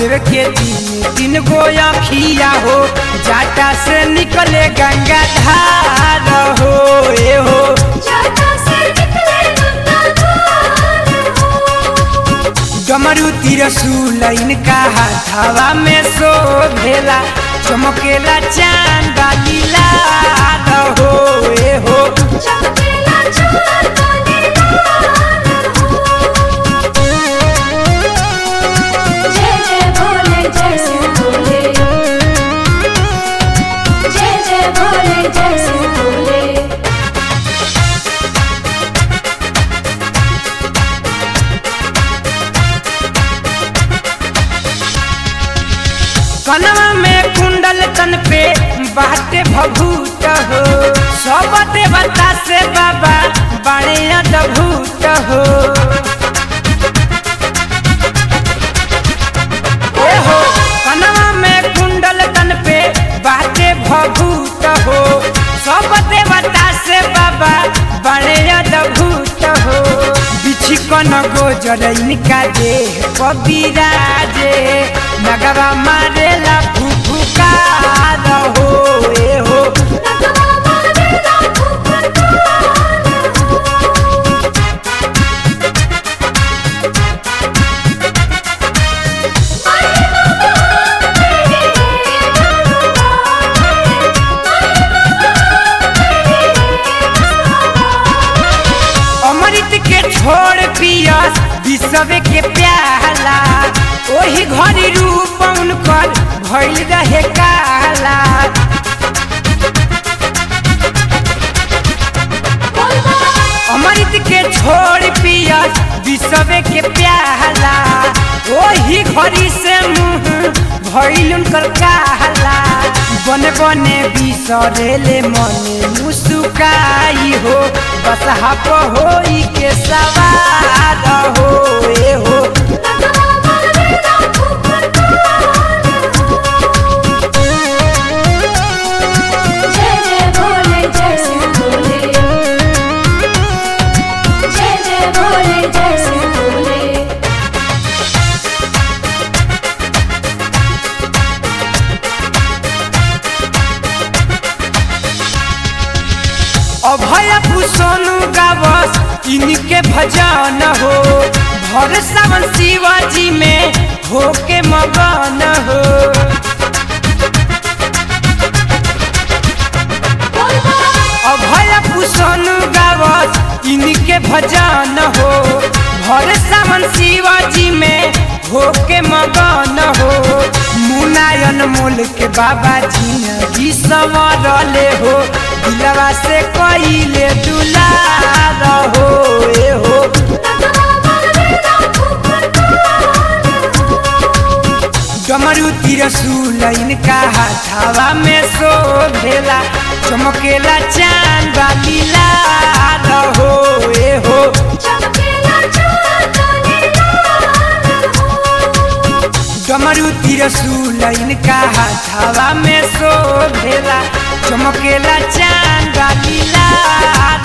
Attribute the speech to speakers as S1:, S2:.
S1: महादेव के तीन तीन गो अखिया हो जाटा से निकले गंगा धार हो ए हो
S2: जाटा से निकले गंगाधार हो
S1: डमरू तिरसूल इनका हाथावा में सो भेला चमकेला चांद लीला हो ए हो
S2: चमकेला चाँद काली लाल हो जय जय भोले जय शिव भोले जय जय भोले जय शिव भोले
S1: कनवा में कुंडल तन पे बाटे भभूत हो सब देवता से बाबा बड़े अद्भुत हो ए हो कनवा में कुंडल तन पे बाटे भभूत हो सब देवता से बाबा बड़े अद्भुत हो बिछी कन गोजर इनका देह कबीराजे नगवा मारेला फुफुकार हो ए हो
S2: नगवा मारेला फुफकार हो
S1: अमृत के छोड़ पियस विषव के प्याला ओही घड़ी रूप उनकर भइल रहे काला अमृत के छोड़ पियस विषव के प्याला ओही घड़ी से मुंह भइल उनकर काला बने बने बिसरेले मने मुस्काई हो बस हप होई के सवार हो ए हो
S2: नगवा मारेला फुफकार हो जय जय भोले जय शिव भोले जय जय भोले जय शिव भोले
S1: अभय पुसोनु गावस इनके भजन हो भर सावन शिवाजी में होके मगन हो अभय पुसोनु गावस इनके भजन हो भर सावन शिवाजी में होके मगन हो मुनायन मोल के बाबा जिंदगी संवरले हो दिलवा से कइले दुलार हो ए हो
S2: नगवा मारेला फुफकार हो
S1: डमरू तिरसूल इनका हाथावा में सो भेला चमकेला चांद लीला हो ए हो
S2: चमकेला चाँद काली लाल हो
S1: डमरू तिरसूल इनका हाथावा में सो भेला चमकेला चांद लीला